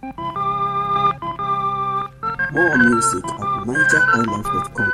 More music at nigerhighlife.com.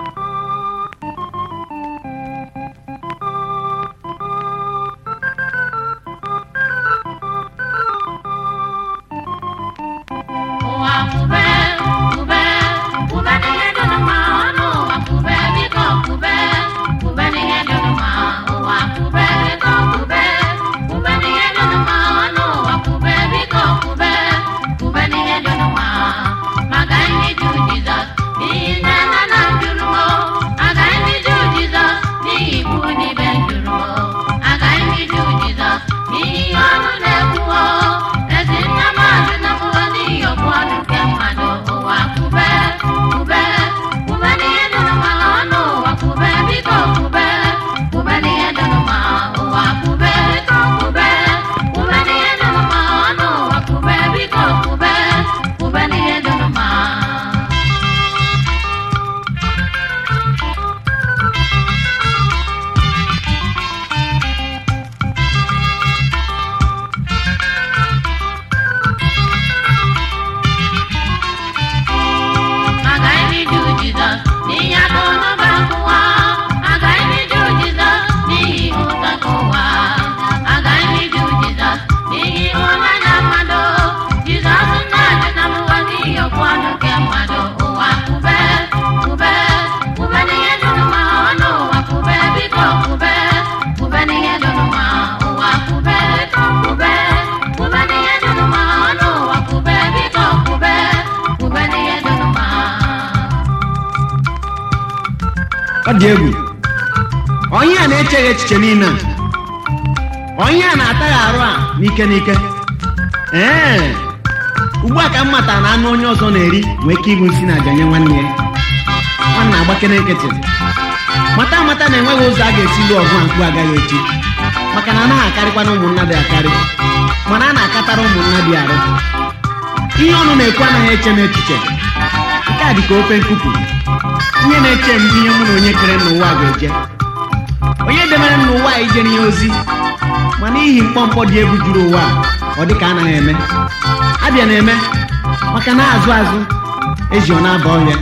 Ụwa kube, kube, kube n'ihe dị mma, ọnụ ụwa kube, biko kube, kube n'ihe dị mma, ụwa kube, biko kube, kube n'ihe dị mma, ọnụ ụwa kube, biko kube, kube n'ihe dị mma. Maka ndị Juu Jizọs, n'ihi nne na nna m jụrụ m, agaghị ndị Juu Jizọs, n'ihi ikwu n'ibe m jụrụ m, agaghị ndị Juu Jizọs, n'ihi ihe ọnụ na-ekwu o, ezi nna m ajụ na mụọ n'ihi okwu ọnụ nke mmadụ ụwa kube kube kube n'ihe dị mma ọnụ ụwa kube biko kube kube n'ihe dị mma ụwa kube biko kube kube n'ihe dị mma ọnụ ụwa kube biko kube kube n'ihe dị mma agaghị m iju Jizọs n'ihi akụ n'ụba nke ụwa agaghị m iju Jizọs n'ihi ụtọ nke ụwa agaghị m iju Jizọs n'ihi ịhụnanya mmadụ Jizọs na-ajụ na mụwa n'ihi okwu ọnụ nke mmadụ ụwa kube kube kube n'ihe dị mma ọnụ ụwa kube biko kube kube n'ihe dị mma ụwa kube biko kube kube n'ihe dị mma ọnụ ụwa kube biko kube kube n'ihe dị mma ọ dị egwu onye a na-echeghị echiche niile a onye a na-ataghị arụ a n'ike n'ike ee ugbu a ka m matara na anụ onye ọzọ na-eri nwee ike ịbụ nsị na aja nye nwanne ya nwanna agbakere nkịtị mata amata na enweghị ụzọ a ga-esi lụọ ọgụ a mkpu agaghị echi maka na anaghị akarịkwa na ụmụnna dị akarị mana a na-akatara ụmụnna dị arụ ihe ọnụ na-ekwu anaghị eche m echiche nke a dị ka ofe nkupu ihe na-eche m ihe mụ na onye kere n'ụwa ga-eje onye debere m n'ụwa a ijere ya ozi ma n'ihi mkpọmkpọ dị egwu juru ụwa a, ọ dị ka anaghị eme abịa na-eme maka na azụ azụ ezi ọ na-aba ọhịa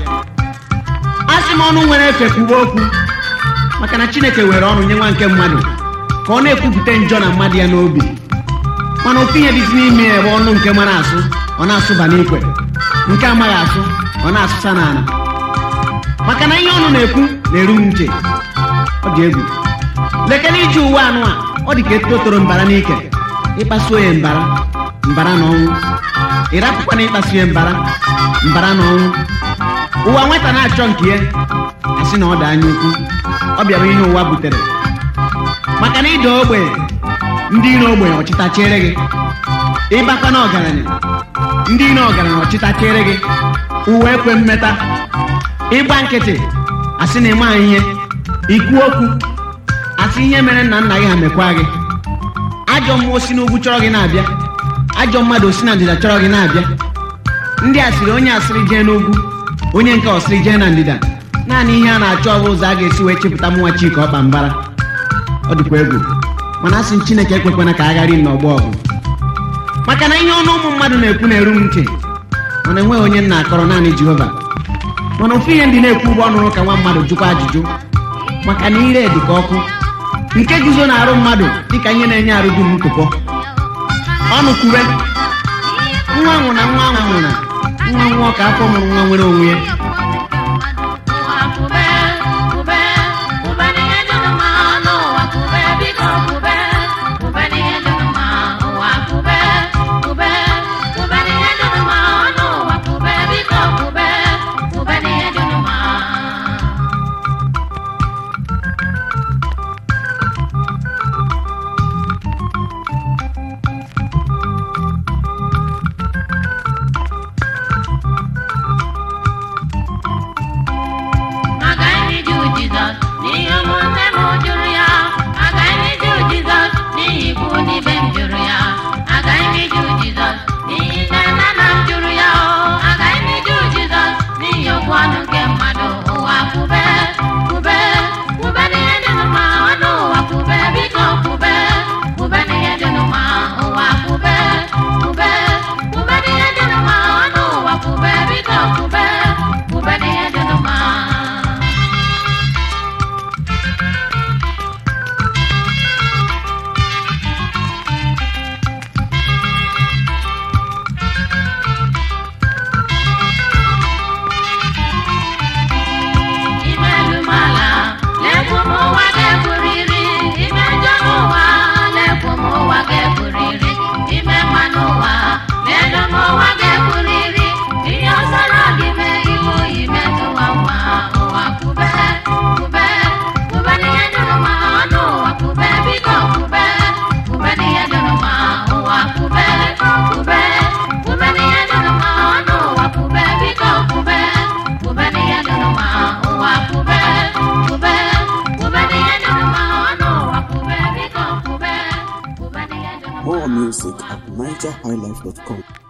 a sị m ọnụ nwere efe kwuwe okwu maka na chineke were ọnụ nye nwa nke mmadụ ka ọ na-ekwupụta njọ na mmadụ ya n'obi mana ofu ihe dịzi n'ime ya ebe ọnụ nke mara asụ ọ na-asụba n'ikwe nke amaghị asụ ọ na-asụsa n'ala maka na ihe ọnụ na-ekwu na-eru m ntị ọ dị egwu lekere iji uwe anụ a ọ dị ka eto toro mbara n'ike ịkpasuo ya mbara mbara na ọnwụ ịrapụkwana ịkpasu ya mbara mbara na ọnwụ ụwa nwata na-achọ nke ya asị na ọ dị anya ukwu ọ bịara ihe ụwa butere maka na ịda ogbenye ndị iro ogbenye ọchịtachiere gị ịbakwa na ọgaranya ndị iro ọgaranya ọchịtachiere gị uwe ekwe mmeta ịgba nkịtị asị na ịma ihe ikwu okwu asị ihe mere nna nna gị ha mekwa gị ajọ mmụọ si n'ugwu chọrọ gị na-abịa ajọ mmadụ si na ndịda chọrọ gị na-abịa ndị asịrị onye asịrị jee n'ugwu onye nke ọsịrị jee na ndịda naanị ihe a na-achọ ọ bụ ụzọ a ga-esi wee chepụta mụnwa chika ọkpa mbara ọ dịkwa egwu mana asị m chineke ekwekwana ka a ghara m n'ọgbọ ọgụ maka na ihe ọnụ ụmụ mmadụ na-ekwu na-eru m ntị mana enweghị onye nna akọrọ naanị jehova mana ofu ihe ndị na-ekwu ụgbọ ọnụrụ ka nwa mmadụ jụkwa ajụjụ maka na ire dị ka ọkụ nke guzo na-arụ mmadụ dịka ihe na-enye arụ dum ntụpọ ọnụ kwube nwa nwụ na nwa nwụ na nwa nwụọ ka afọ mụrụ nwa nwere onwe ya ụwa kube kube kube n'ihe dị mma n'ụwa kube biko kube kube n'ihe dị mma ụwa kube kube kube n'ihe dị mma n'ụwa kube biko kube kube n'ihe dị mma agaghị m iju Jizọs n'ihi ụmụnne m jụrụ ya agaghị m iju Jizọs n'ihi ikwu n'ibe m jụrụ ya agaghị m iju Jizọs n'ihi nne na nna m jụrụ ya o agaghị m iju Jizọs n'ihi okwu ọnụ nke mmadụ ụwa kwube kwube kwube n'ihe dị mma ọnụ ụwa kwube biko kwube kwube n'ihe dị mma ụwa kwube kwube kwube n'ihe dị More music at nigerhighlife.com.